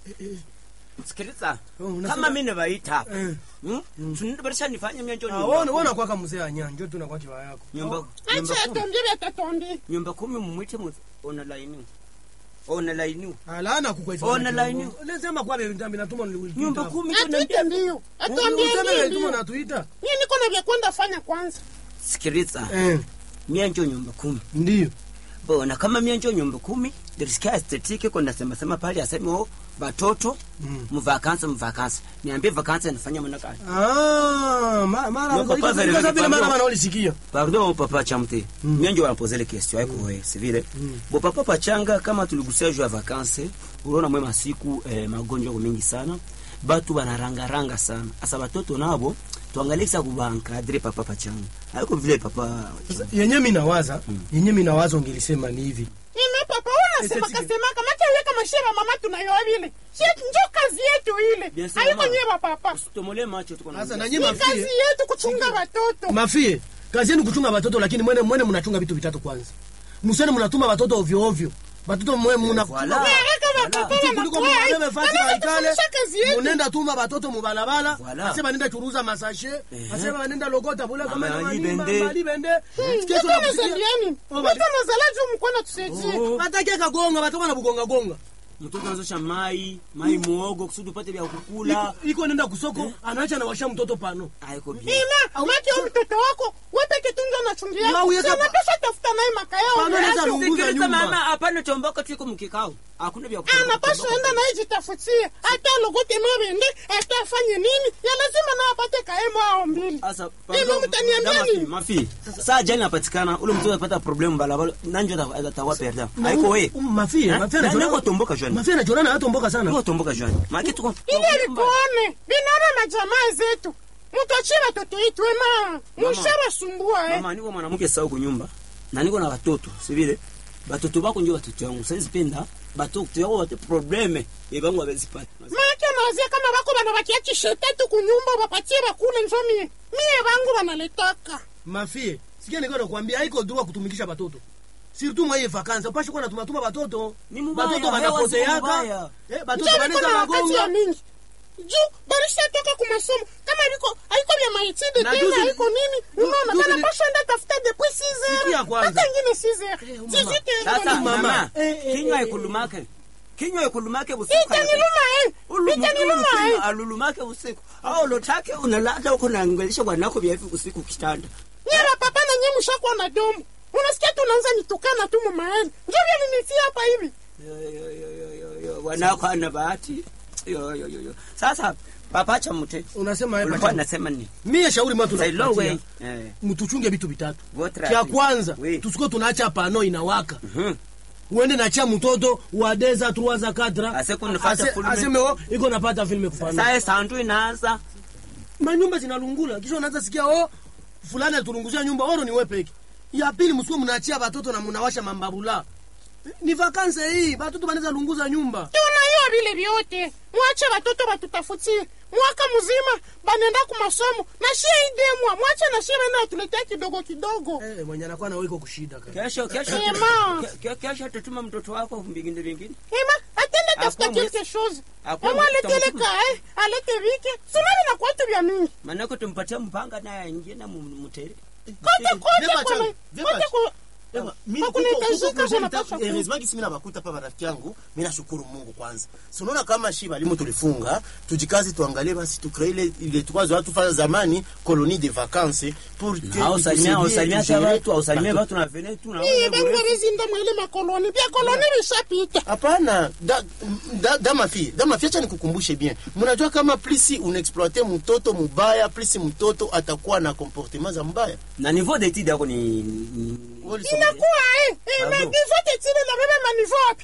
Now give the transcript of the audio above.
sikiliza Oh, unasema- kama mimi nivaita hapa Eh. hmm? tunibadilisha nifanye mienjo Ah, nyumba wona kumi. wona kwaka mzee anya njo tu nakuwa kiwa yako nyumba nyumba acha kumi atuambie vyatatuambie nyumba kumi mumwite mu ona laini ona laini alana kukweza Ona line. lesema kwa bebe ndambi natuma ni nyumba kumi atuite ndio atuambie ndio tuma ndio natuita mimi niko na vya kwenda fanya kwanza sikiliza eh mienjo nyumba kumi ndio bona kama mienjo nyumba kumi dirisikia estetike ko nasema sema pale aseme oh batoto Mm. mvakansa mvakansa niambie vakansa inafanya mwana gani ah ma- mara Ndio, papa, iko vile vile vile mara papa. mara ulisikia pardon papa chamte mm. mienjo wanapozele question aiko wewe si vile bo papa pachanga kama tuligusia juu ya vakanse uliona mwe masiku eh, magonjwa ko mingi sana batu banarangaranga sana asa batoto nabo tuangalie kisa kubankadre papa pachanga aiko vile papa yenye mimi nawaza yenye mimi nawaza ungelisema ni hivi ime papa unasema Estetika. kasema kama weka mashera mama tunayoa vile si njo kazi yetu ile Bien sûr, haiko mama. nyeba papa usitomole macho tuko na sasa muda. nanyi ni kazi mafie yetu kuchunga watoto mafie kazi yenu kuchunga watoto lakini mwene mwene mnachunga vitu vitatu kwanza musene mnatuma watoto ovyo ovyo watoto mwe mna Voilà. Haraka watoto Voilà. kuliko wanakuwa, mubebe fasi wanaweza baikale kufundisha kazi yetu munenda tuma batoto mubalabala Voilà. asema nenda churuza masashe asema banenda logota bule kama Mama, ni alibende. manimba alibende kesho Mtoto nakusikia anazaliani Oh, mtoto anazala juu mkono tusaidie Oh. batake kagonga batoka na bugonga gonga mtoto anazosha mai mai muogo kusudi upate vya kukula Iko- iko nenda kusoko anaacha nawasha mtoto pano aiko bien ima maki au mtoto wako wepeke tunjo nachungia Ma, uyeka- sanapesha tafuta naye makayao Pano neza yake. lunguza Sikiliza nyumba. mama hapana tomboka tuiko mkikao hakuna vya kutomboka, anapasha tomboka. enda naye jitafutie hata logote mabende hata afanye nini ya lazima na apate kaemo ao mbili Asa, Ima pardon, mtaniambia dama nini? fi, mafi saa jani napatikana ule mtoto apata problemu balabala nanjo atawa perda aiko we mafie Eh? mafie Na- anachorana- niko tomboka jani. mafie anachorana hatomboka sana niko tomboka jani maki tuko ili alikuone binara na jamaa zetu mutachie watoto itu ema mushabasumbua eh. mama niko mwanamke sawa kunyumba na niko na watoto sivile batoto bako njo watoto yangu saizi penda batoto yako wate probleme yebangu abezipata make nawazia kama bako banabakia chishetatu kunyumba bapatie bakule njo mie mie bangu banaletaka mafie sikia niko nakwambia haiko droit kutumikisha batoto surtout mwa hii vacances upashi kuwa natuma tuma batoto Ni mubaya, batoto hewa ziko banapoteaka mubaya. eh batoto njo niko banaweza na wakati ya magonga mingi juu barishatoka kumasomo kama biko haiko vya maitide Na tena juzi- haiko nini ju- unaona juzi ni- banapasha enda tafuta depuis 6 Sikia heures kwanza. hata ingine 6 heures Eh, mama. sisi sasa tena mama. mama Eh, eh, kinywa eh, ikulumake kinywa ikulumake usiku itaniluma eh itaniluma eh alulumake usiku au lotake unalala huko naangelisha bwanako vya hivi usiku kitanda nyera papa na nye mushakuwa na domo unasikia tu unaanza nitukana tu mumaeni njo vyalinitia hapa hivi Yo, yo, yo, yo, yo, yo, wanako ana bahati Yo, yo, yo, yo. sasa papacha mute unasema ulikuwa hapa nasema ni mie shauri mwa Say low way. tunapatia Eh. mtuchunge vitu vitatu Votre kya avis. kwanza Oui. tusikuwe tunaacha pano inawaka Mhm. uende nachia mtoto wa deza truaza katra Ase kunifata filme. aseme o iko napata filme kupana sasa sandu inaanza manyumba zinalungula kisha unaanza sikia o fulani alitulunguzia nyumba oro ni wepeki ya pili msikuwe mnaachia batoto na mnawasha mambabula ni vakanse hii batoto banaweza lunguza nyumba tunaiwa vile vyote mwache watoto batutafutie mwaka mzima banenda kumasomo na shie idemwa mwache na shie bana watuletea kidogo kidogo eh, mwenye anakuwa nawe iko kushida kaka. kesho kesho Ema. ke- ke- kesho tutuma mtoto wako vingine vingine ema atende tafuta Hakuna quelque chose Hakuna ema mtu aletele atakutuma. kae alete vike sunani na kwatu vya mingi manako tumpatia mpanga naye aingie na mu- mutere kote kote Vyema kwa chana, vyema kote kwa Ewa, mimi Hakuna kuko- kuko hitajika, projet kuna nita- pasha heureusement kisi mimi nabakuta pa marafiki yangu mimi nashukuru Mungu kwanza si unaona kama shi balimu tulifunga tujikazi tuangalie basi tukree ile ile tukwazo watu fanya zamani colonie de vacances pour que au salimia au itusaidie salimia hata tugere watu au salimia batoto. watu na vene tu na iye bengwerezinda mwele makoloni vya koloni vishapita hapana da, da, da mafie da mafie acha nikukumbushe bien mnajua kama plisi unaexploite mtoto mubaya plisi mtoto atakuwa na comportement za mbaya na niveau d'étude yako ni ni- Wewe ulisoma nini? inakuwa eh eh Pardon. na divote tile na bebe manivo wapi